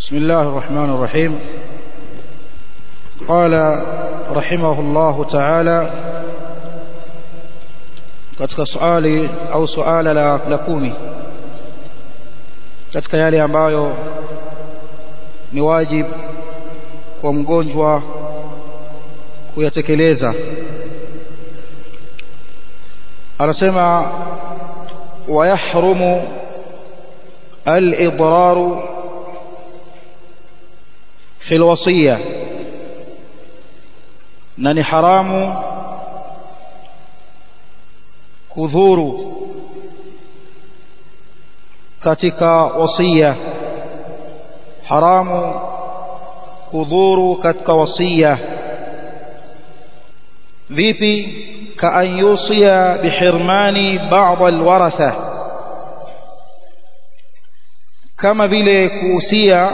بسم الله الرحمن الرحيم قال رحمه الله تعالى katika swali au suala la, la kumi katika yale ambayo ni wajib kwa mgonjwa kuyatekeleza anasema wayahrumu al-idraru fi al-wasiyya na ni haramu kudhuru katika wasia haramu kudhuru katika wasia vipi kaan yusia bihirmani ba'd alwaratha kama vile kuhusia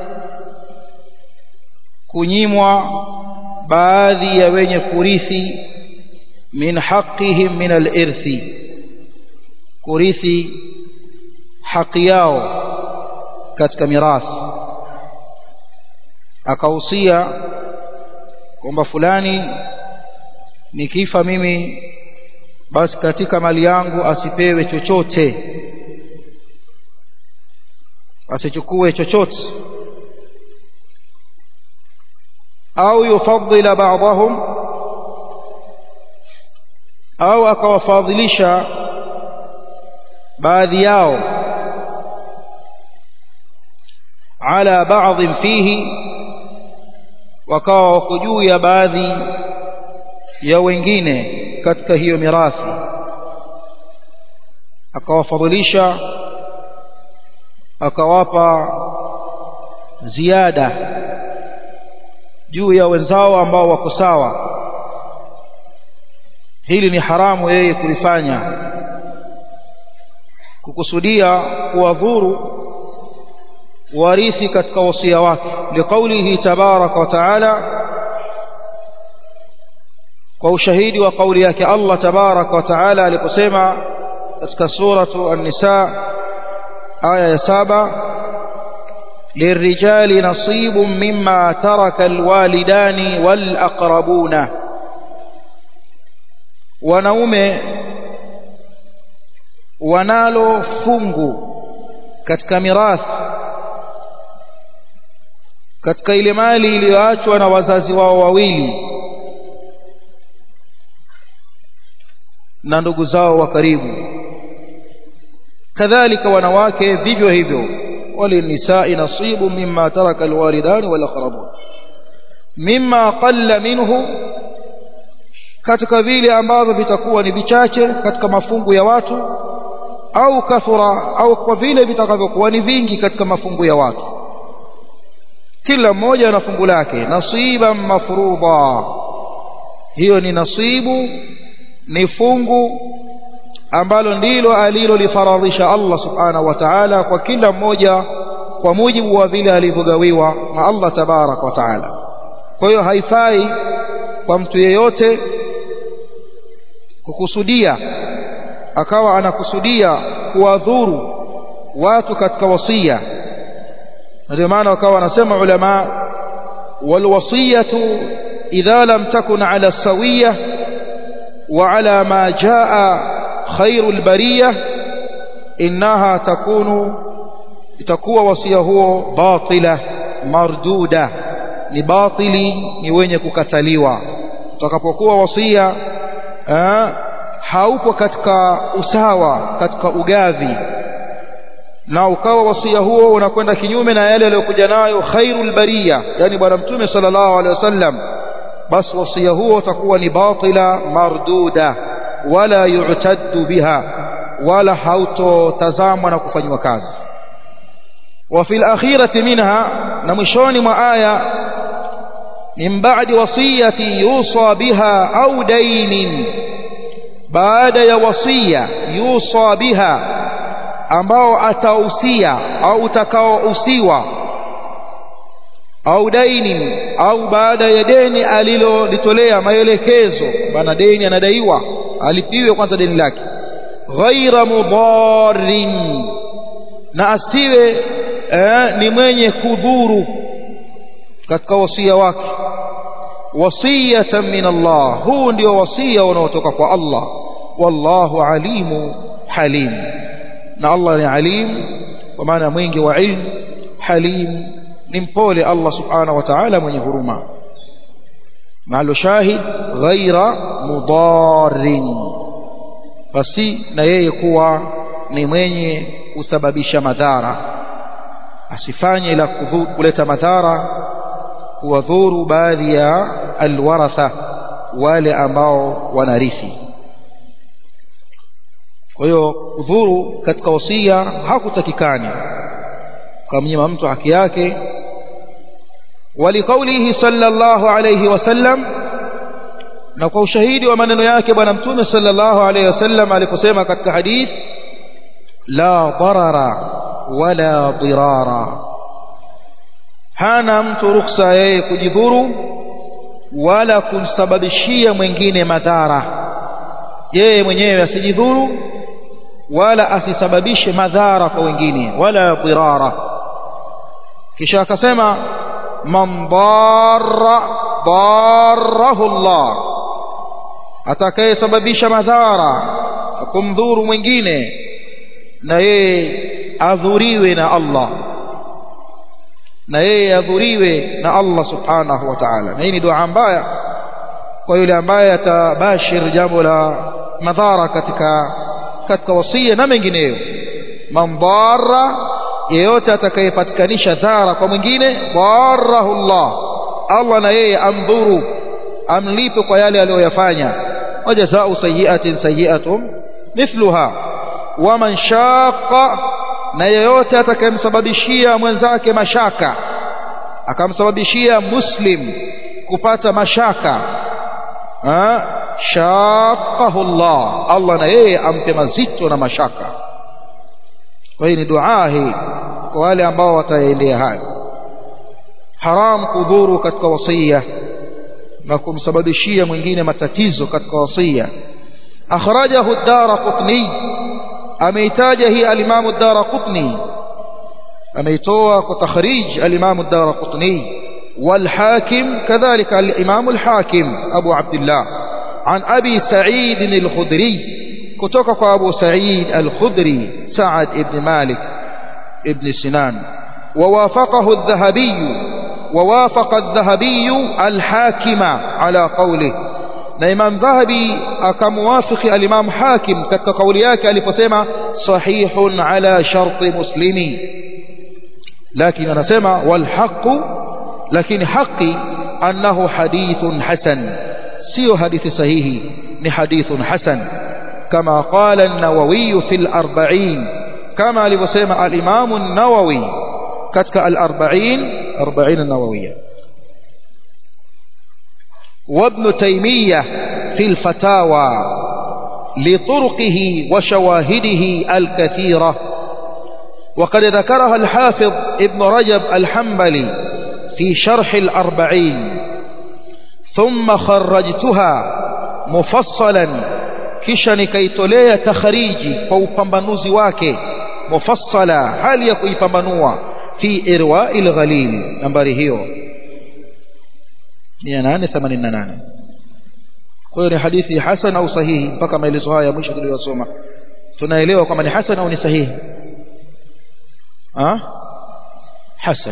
kunyimwa baadhi ya wenye kurithi min haqqihim min al-irthi kurithi haki yao katika mirathi akahusia kwamba fulani nikifa mimi basi katika mali yangu asipewe chochote asichukue chochote au yufaddila ba'dahum au akawafadhilisha baadhi yao ala baadhi fihi wakawa wako juu ya baadhi ya wengine katika hiyo mirathi akawafadhilisha akawapa ziada juu ya wenzao ambao wako sawa hili ni haramu yeye kulifanya kukusudia kuwadhuru warithi katika wasia wake liqaulihi tabaraka wa taala kwa ushahidi wa kauli yake Allah tabaraka wa taala aliposema katika suratu an-nisa aya ya saba للرجال نصيب مما ترك الوالدان والأقربون wanaume wanalo fungu katika mirathi katika ile mali iliyoachwa na wazazi wao wawili na ndugu zao wa karibu kadhalika wanawake vivyo hivyo walinisai nasibu mimma taraka alwalidani wal aqrabun mimma qalla minhu katika vile ambavyo vitakuwa ni vichache katika mafungu ya watu au kathura au kwa vile vitakavyokuwa ni vingi katika mafungu ya watu kila mmoja ana fungu lake nasiban mafruḍa hiyo ni nasibu ni fungu ambalo ndilo alilolifaradhisha Allah subhanahu wa ta'ala kwa kila mmoja kwa mujibu wa vile alivyogawiwa na Allah tabarak wa ta'ala kwa hiyo haifai kwa mtu yeyote kukusudia akawa anakusudia kuwadhuru watu katika wasia ndio maana wakawa wanasema ulama walwasiyatu idha lam takun ala sawiyah wa ala ma jaa khairu albariyah innaha takunu itakuwa wasia huo batila marduda ni batili ni wenye kukataliwa utakapokuwa wasia haupo katika usawa katika ugavi na ukawa wasia huo unakwenda kinyume na yale aliyokuja nayo khairul bariya yani bwana mtume sallallahu alaihi wasallam basi wasia huo utakuwa ni batila marduda wala yu'taddu biha wala hautotazamwa na kufanywa kazi wa fil akhirati minha na mwishoni mwa aya min ba'di wasiyati yusa biha au dainin baada ya wasia yusa biha ambao atausia au utakaousiwa au dainin au baada ya deni alilolitolea maelekezo bana deni anadaiwa alipiwe kwanza deni lake ghaira mudarrin na asiwe eh, ni mwenye kudhuru katika wasia wake wasiyatan min Allah huu ndio wasia unaotoka kwa Allah wallahu alimu halim na Allah ni alim kwa maana mwingi wa ilmu halim ni mpole Allah subhanahu wa ta'ala mwenye huruma mahalo shahid ghaira mudarin basi na yeye kuwa ni mwenye kusababisha madhara asifanye la kuleta madhara kuwadhuru baadhi ya alwaratha wale ambao wanarithi kwa hiyo udhuru katika wasia hakutakikani kamnyima mtu haki yake ولقوله صلى الله عليه وسلم na kwa ushahidi wa maneno yake bwana mtume sallallahu alayhi wasallam aliposema katika hadith la darara wala dirara hana mtu ruksa yeye kujidhuru wala kumsababishia mwingine madhara yeye mwenyewe asijidhuru wala asisababishe madhara kwa wengine wala dirara kisha akasema man darra darahu Allah atakayesababisha madhara kumdhuru mwingine na yeye adhuriwe na Allah na yeye adhuriwe na Allah subhanahu wa ta'ala na hii ni dua mbaya kwa yule ambaye atabashir jambo la madhara katika katika wasia na mengineyo man darra yeyote atakayepatikanisha dhara kwa mwingine darahu Allah Allah na yeye amdhuru amlipe kwa yale aliyoyafanya wajazau sayiatin sayiatun mithluha waman shaqa na yeyote atakayemsababishia mwenzake mashaka akamsababishia muslim kupata mashaka shaqahu Allah Allah na yeye ampe mazito na mashaka kwa hiyo ni dua hii kwa wale ambao wataendea hayo haram kudhuru katika wasia na kumsababishia mwingine matatizo katika wasia akhrajahu ad-darqutni ameitaja hii al-imam ad-darqutni ameitoa kwa takhrij al-imam ad-darqutni والحاكم كذلك الإمام الحاكم أبو عبد الله عن أبي سعيد الخدري كتوك أبو سعيد الخدري سعد ابن مالك ابن سنان ووافقه الذهبي ووافق الذهبي الحاكم على قوله na imam dhahabi akamwafiki alimam hakim katika kauli yake aliposema sahihun ala sharti muslimi lakini anasema walhaqu lakini haqi annahu hadithun hasan sio hadithi sahihi ni hadithun hasan kama qala an-nawawi fi al-arba'in kama alivyosema al-imam an-nawawi katika al-arba'in 40 an-nawawiyya وابن تيمية في الفتاوى لطرقه وشواهده الكثيرة وقد ذكرها الحافظ ابن رجب الحنبلي في شرح الأربعين ثم خرجتها مفصلا كشن كيتولي تخريجي فوقنبنوزي واكي مفصلا هل يكوي فمنوع في إرواء الغليل نمبر هيو 888 kwa hiyo ni hadithi hasan au sahihi mpaka maelezo haya mwisho tuliyosoma tunaelewa kwamba ni hasan au ni sahihi ah hasan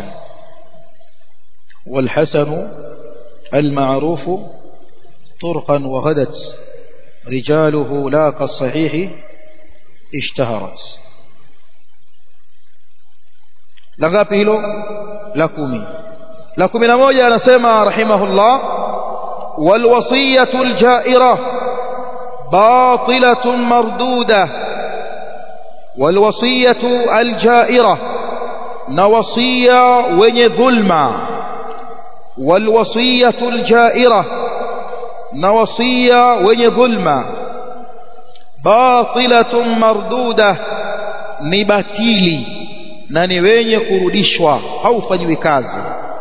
والحسن المعروف طرقا وغدت رجاله لا كالصحيح اشتهرت لغاpi hilo la kumi la kumi na moja anasema rahimahullah walwasiyatu aljaira batilatun marduda walwasiyatu aljaira na wasia wenye dhulma walwasiyatu aljaira na wasia wenye dhulma batilatun marduda ni batili na ni wenye kurudishwa haufanyiwi kazi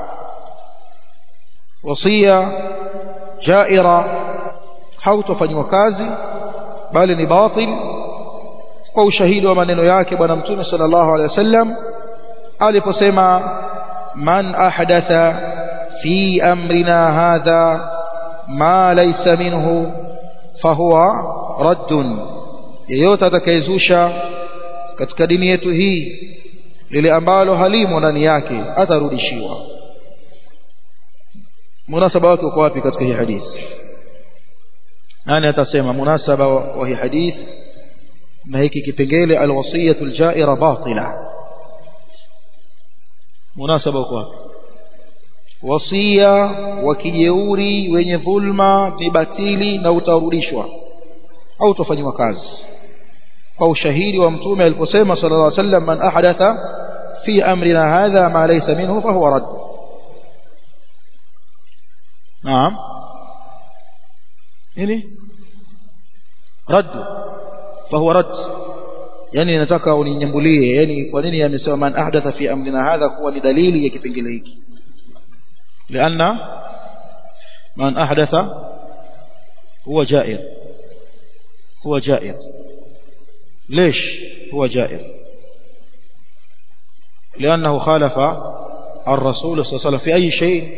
wasia jaira hautofanywa kazi bali ni batil kwa ushahidi wa maneno yake bwana mtume sallallahu alaihi wasallam aliposema man ahdatha fi amrina hadha ma laysa minhu fahuwa raddun yeyote atakayezusha katika dini yetu hii lile ambalo halimo ndani yake atarudishiwa munasaba wake uko wapi katika hii hadithi nani atasema munasaba wa hii hadithi na hiki kipengele alwasiyatu aljaira batila munasaba uko wapi wasia wa kijeuri wenye dhulma ni batili na utarudishwa au utafanywa kazi kwa ushahidi wa mtume aliposema sallallahu alaihi wasallam man ahdatha fi amrina hadha ma laysa minhu fa huwa radd naam nini radd fa huwa radd yani nataka uninyambulie yani kwa nini amesema man ahdatha fi amrina hadha kuwa ni dalili ya kipengele hiki لأن من أحدث هو جائر هو جائر ليش هو جائر لأنه خالف الرسول صلى الله عليه وسلم في أي شيء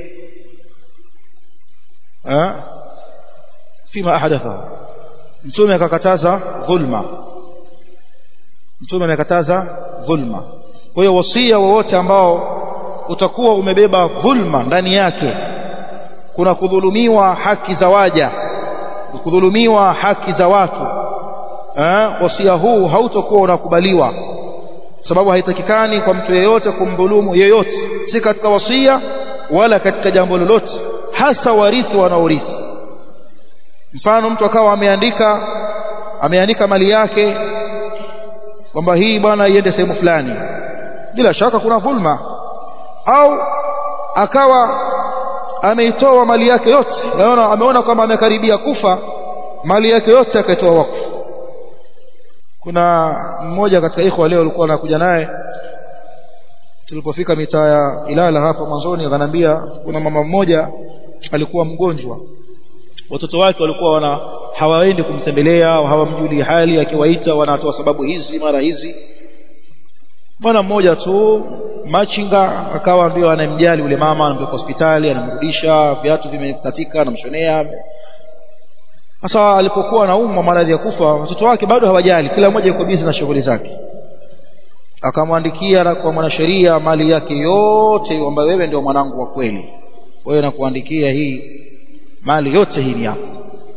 أه؟ فيما أحدثه mtume akakataza dhulma mtume amekataza dhulma kwa hiyo wasia wowote ambao utakuwa umebeba dhulma ndani yake kuna kudhulumiwa haki za waja kudhulumiwa haki za watu eh, wasia huu hautokuwa unakubaliwa sababu haitakikani kwa mtu yeyote kumdhulumu yeyote si katika wasia wala katika jambo lolote hasa warithi wanaorithi mfano mtu akawa ameandika ameandika mali yake kwamba hii bwana iende sehemu fulani bila shaka kuna dhulma au akawa ameitoa mali yake yote ameona ameona kwamba amekaribia kufa mali yake yote akaitoa wakfu kuna mmoja katika ikhwa leo alikuwa anakuja naye tulipofika mitaa ya Ilala hapa mwanzoni akanambia kuna mama mmoja alikuwa mgonjwa watoto wake walikuwa wana hawaendi kumtembelea au hawamjuli hali akiwaita wanatoa sababu hizi mara hizi bwana mmoja tu machinga akawa ndio anamjali yule mama anampeleka hospitali anamrudisha viatu vimekatika anamshonea sasa alipokuwa anaumwa maradhi ya kufa watoto wake bado hawajali kila mmoja yuko busy na shughuli zake akamwandikia kwa mwanasheria mali yake yote kwamba wewe ndio mwanangu wa kweli wewe nakuandikia hii mali yote hii ni yako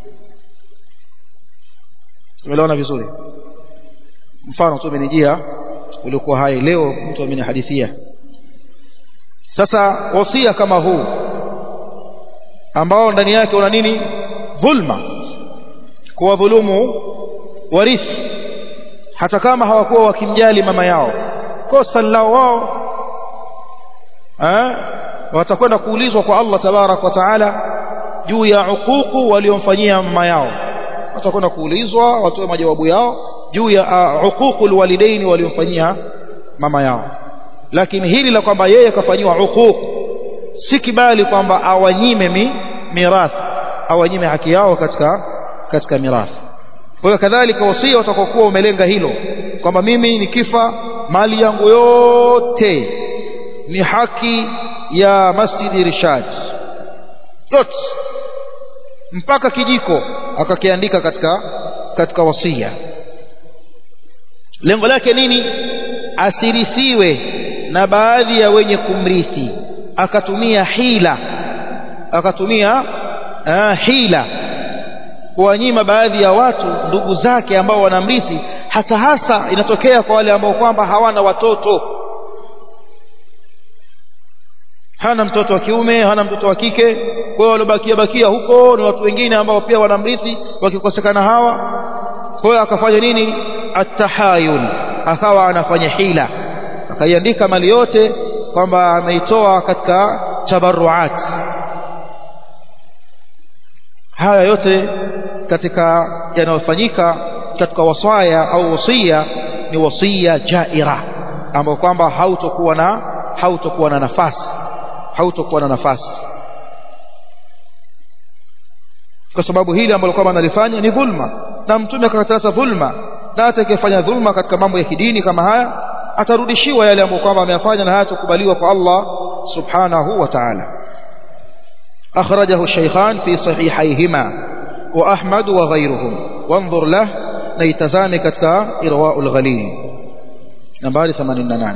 tumeelewana vizuri mfano tu umenijia uliokuwa hai leo mtu amenihadithia sasa wasia kama huu ambao ndani yake una nini dhulma kuwadhulumu warithi hata kama hawakuwa wakimjali mama yao kosa lao wao watakwenda kuulizwa kwa Allah tabarak wa taala juu ya uququ waliomfanyia mama yao watakwenda kuulizwa watoe majawabu yao juu ya uququl walidaini waliomfanyia mama yao lakini hili la kwamba yeye kafanyiwa uquq si kibali kwamba awanyime mi, mirathi awanyime haki yao katika katika mirathi kwa hiyo kadhalika wasia utakokuwa umelenga hilo kwamba mimi nikifa mali yangu yote ni haki ya Masjid Rishad yote mpaka kijiko akakiandika katika katika wasia lengo lake nini asirithiwe na baadhi ya wenye kumrithi akatumia hila akatumia uh, hila kuwanyima baadhi ya watu ndugu zake ambao wanamrithi hasa hasa inatokea kwa wale ambao kwamba hawana watoto hana mtoto wa kiume hana mtoto wa kike kwa hiyo waliobakia bakia huko ni watu wengine ambao pia wanamrithi wakikosekana hawa kwa hiyo akafanya nini atahayul akawa anafanya hila akaiandika mali yote kwamba ameitoa katika tabarruat haya yote katika yanayofanyika katika wasaya au wasia ni wasia jaira ambao kwamba hautokuwa na hautokuwa na nafasi hautokuwa na nafasi kwa sababu hili ambalo kwamba analifanya ni dhulma na mtume akakataza dhulma na atakayefanya dhulma katika mambo ya kidini kama haya atarudishiwa yale ambayo kwamba ameyafanya na hayatakubaliwa kwa Allah subhanahu wa ta'ala akhrajahu shaykhan fi sahihayhima wa ahmad wa ghayruhum wanzur lah na itazame katika irwaul ghalil nambari 88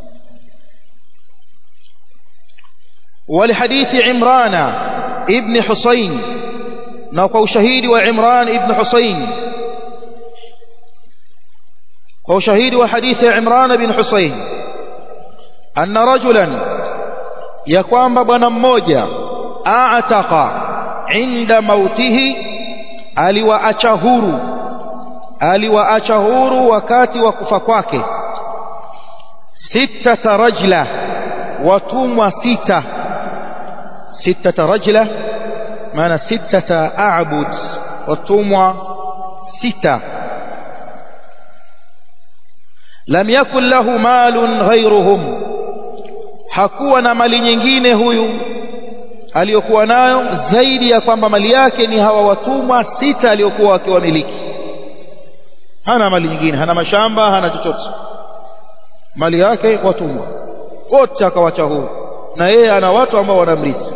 ولحديث عمران ابن حسين نوقع شهيد وعمران ابن حسين وشهيد وحديث عمران بن حسين أن رجلا يقوم بنا مmoja أعتق عند موته aliwaacha huru aliwaacha huru wakati wa kufa kwake sittata rajla watumwa sita sittata rajla maana sittata a'bud watumwa sita lam yakun lahu malun ghayruhum hakuwa na mali nyingine huyu aliyokuwa nayo zaidi ya kwamba mali yake ni hawa watumwa sita aliyokuwa akiwamiliki hana mali nyingine hana mashamba hana chochote mali yake watumwa wote akawacha huru na yeye ana watu ambao wanamrithi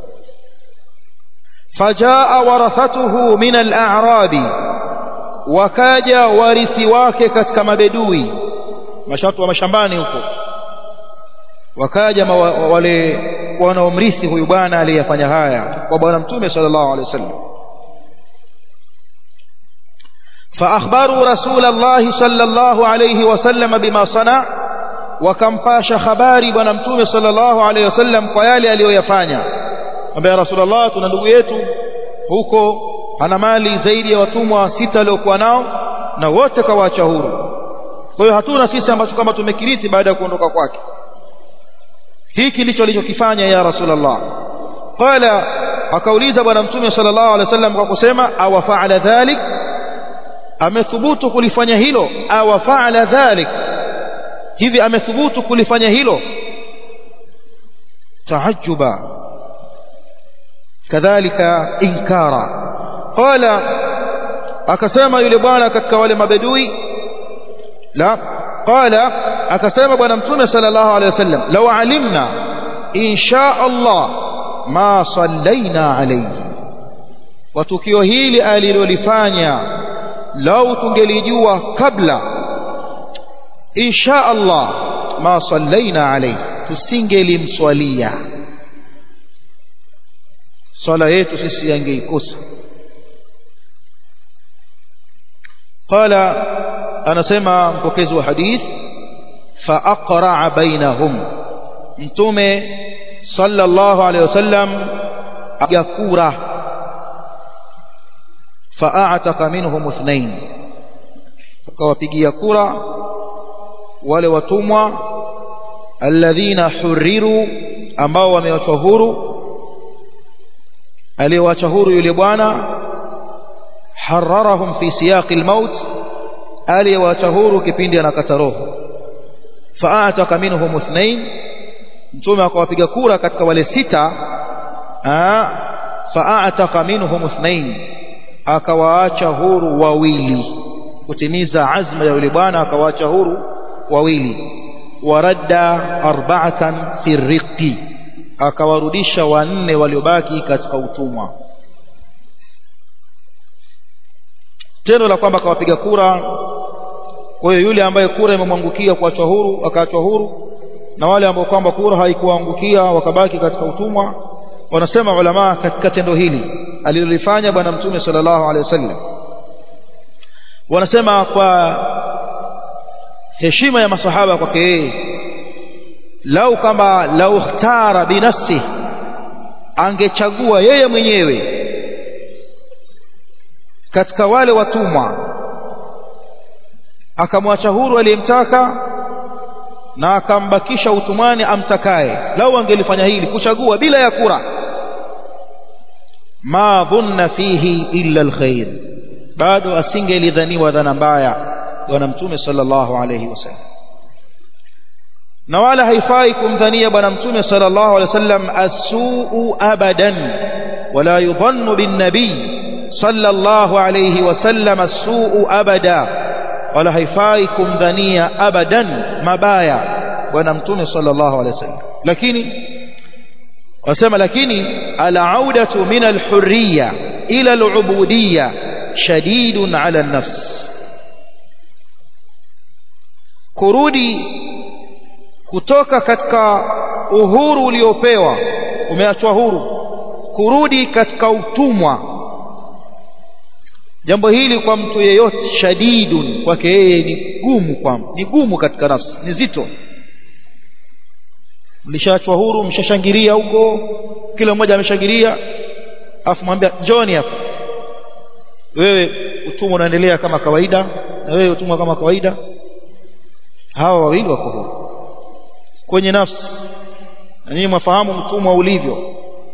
fajaa warathatuhu min al-a'rabi wakaja warithi wake katika mabedui mashatu wa mashambani huko wakaja wale wanaomrithi huyu bwana aliyefanya haya kwa bwana mtume sallallahu alaihi wasallam فأخبروا رسول الله صلى الله عليه وسلم بما صنع wakampasha habari bwana mtume sallallahu alaihi wasallam kwa yale aliyoyafanya ambaye rasulullah tuna ndugu yetu huko ana mali zaidi ya watumwa sita waliokuwa nao na wote kawaacha huru kwa hiyo hatuna sisi ambacho kama tumekirithi baada ya kuondoka kwake hiki ndicho alichokifanya ya rasulullah qala akauliza bwana mtume sallallahu alaihi wasallam kwa kusema awa faala dhalik amethubutu kulifanya hilo awa faala dhalik hivi amethubutu kulifanya hilo taajuba kadhalika inkara qala akasema yule bwana katika wale mabedui la qala akasema bwana mtume sallallahu alaihi wasallam law alimna insha Allah ma sallaina alayhi wa tukio hili alilolifanya lau tungelijua kabla insha Allah ma sallaina alayhi tusingelimswalia swala yetu sisi yangeikosa qala anasema mpokezi wa hadith fa aqra bainahum mtume sallallahu alayhi wasallam yakura fa a'taqa minhum ithnain akawapigia kura wale watumwa alladhina huriru ambao wamewachwa huru aliyewacha huru yule bwana hararahum fi siyaqi almaut aliyewacha huru kipindi anakata roho fa'ataka minhum ithnain mtume akawapiga kura katika wale sita fa'ataka minhum ithnain akawaacha huru wawili kutimiza azma ya yule bwana akawaacha huru wawili waradda arba'atan fi riqi akawarudisha wanne waliobaki katika utumwa tendo la kwamba akawapiga kura kwa hiyo yule ambaye kura imemwangukia kuachwa huru akaachwa huru na wale ambao kwamba kura haikuangukia wakabaki katika utumwa wanasema ulama katika tendo hili alilolifanya bwana mtume sallallahu alaihi wasallam wanasema kwa heshima ya masahaba kwake yeye lau kama lau ikhtara binafsi angechagua yeye mwenyewe katika wale watumwa akamwacha huru aliyemtaka na akambakisha utumwani amtakaye lau angelifanya hili kuchagua bila ya kura ma dhunna fihi illa alkhair bado asingelidhaniwa dhana mbaya bwana mtume sallallahu alayhi wasallam na wala haifai kumdhania bwana mtume sallallahu alayhi wasallam asuu abadan wala yudhannu bin nabii sallallahu alayhi wasallam asuu abada wala haifai kumdhania abadan mabaya bwana mtume sallallahu alaihi wasallam lakini wasema lakini al-audatu min al-hurriya ila al-ubudiyya shadidun ala an-nafs kurudi kutoka katika uhuru uliopewa umeachwa huru kurudi katika utumwa jambo hili kwa mtu yeyote shadidun kwake yeye ni gumu kwa ni gumu katika nafsi ni zito mlishaachwa huru mshashangilia huko kila mmoja ameshangilia afu mwambia njoni hapa wewe utumwa unaendelea kama kawaida na wewe utumwa kama kawaida hawa wawili wako huru kwenye nafsi na nyinyi mwafahamu mtumwa ulivyo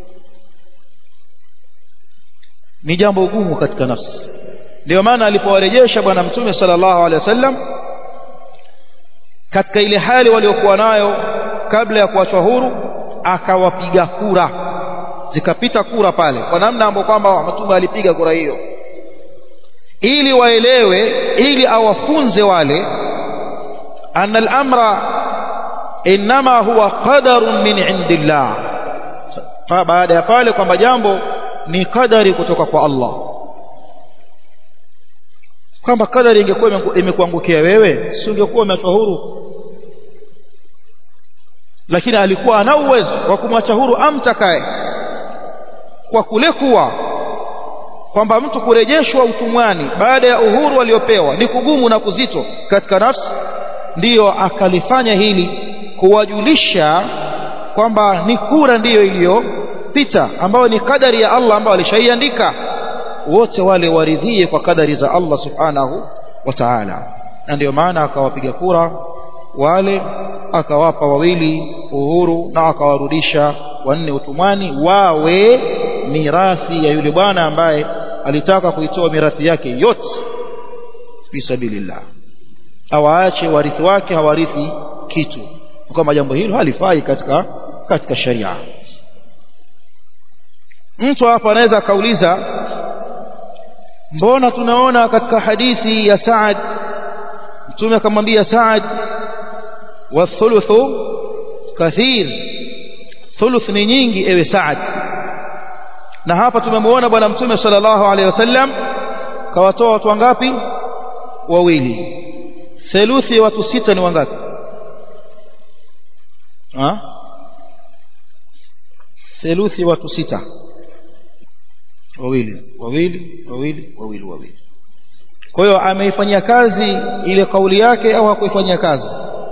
ni jambo gumu katika nafsi ndio maana alipowarejesha bwana mtume sallallahu alaihi wasallam katika ile hali waliokuwa nayo kabla ya kuachwa huru akawapiga kura zikapita kura pale kwa namna ambayo kwamba mtume alipiga kura hiyo ili waelewe ili awafunze wale anna al-amra inma huwa qadarun min indillah baada ya pale kwamba jambo ni kadari kutoka kwa Allah kwamba kadari ingekuwa imekuangukia wewe si ungekuwa umeachwa huru lakini alikuwa ana uwezo wa kumwacha huru amtakaye kwa kule kuwa kwamba mtu kurejeshwa utumwani baada ya uhuru aliopewa ni kugumu na kuzito katika nafsi ndiyo akalifanya hili kuwajulisha kwamba ni kura ndiyo iliyopita ambayo ni kadari ya Allah ambayo alishaiandika wote wale waridhie kwa kadari za Allah subhanahu wa ta'ala na ndio maana akawapiga kura wale akawapa wawili uhuru na akawarudisha wanne utumwani wawe mirathi ya yule bwana ambaye alitaka kuitoa mirathi yake yote fi sabilillah awaache warithi wake hawarithi kitu kama jambo hilo halifai katika katika sharia mtu hapa anaweza akauliza mbona tunaona katika hadithi ya Saad mtume akamwambia Saad wa thuluthu kathir thuluth ni nyingi ewe Saad na hapa tumemwona bwana mtume sallallahu alaihi wasallam kawatoa watu wangapi wawili theluthi watu sita ni wangapi ha theluthi watu sita wawili wawili wawili wawili wawili kwa hiyo ameifanyia kazi ile kauli yake au hakuifanyia kazi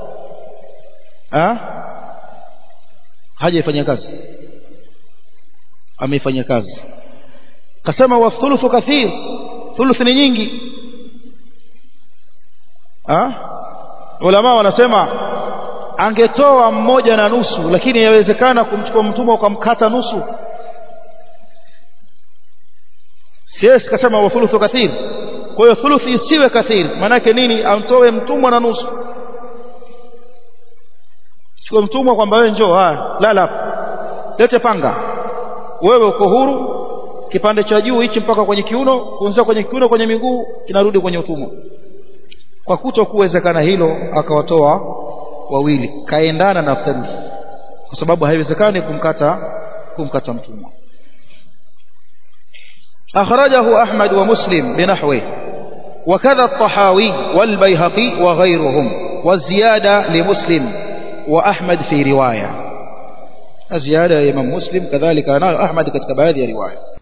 ha hajaifanyia kazi ameifanyia kazi kasema wa thuluthu kathir thuluth ni nyingi ha ulama wanasema angetoa mmoja na nusu lakini yawezekana kumchukua mtumwa ukamkata nusu siwezi kasema wa thuluthu kathir kwa hiyo thuluth isiwe kathir maanake nini amtoe mtumwa na nusu chukue mtumwa kwamba wewe njoo haya lala lete panga wewe uko huru kipande cha juu hichi mpaka kwenye kiuno kuanzia kwenye kiuno kwenye miguu kinarudi kwenye utumwa kwa kuto kuwezekana hilo akawatoa wawili kaendana na theluthi kwa sababu haiwezekani kumkata kumkata mtumwa أخرجه أحمد ومسلم بنحوه وكذا الطحاوي والبيهقي وغيرهم والزيادة لمسلم وأحمد في رواية الزيادة إمام مسلم كذلك أنا أحمد كتب هذه رواية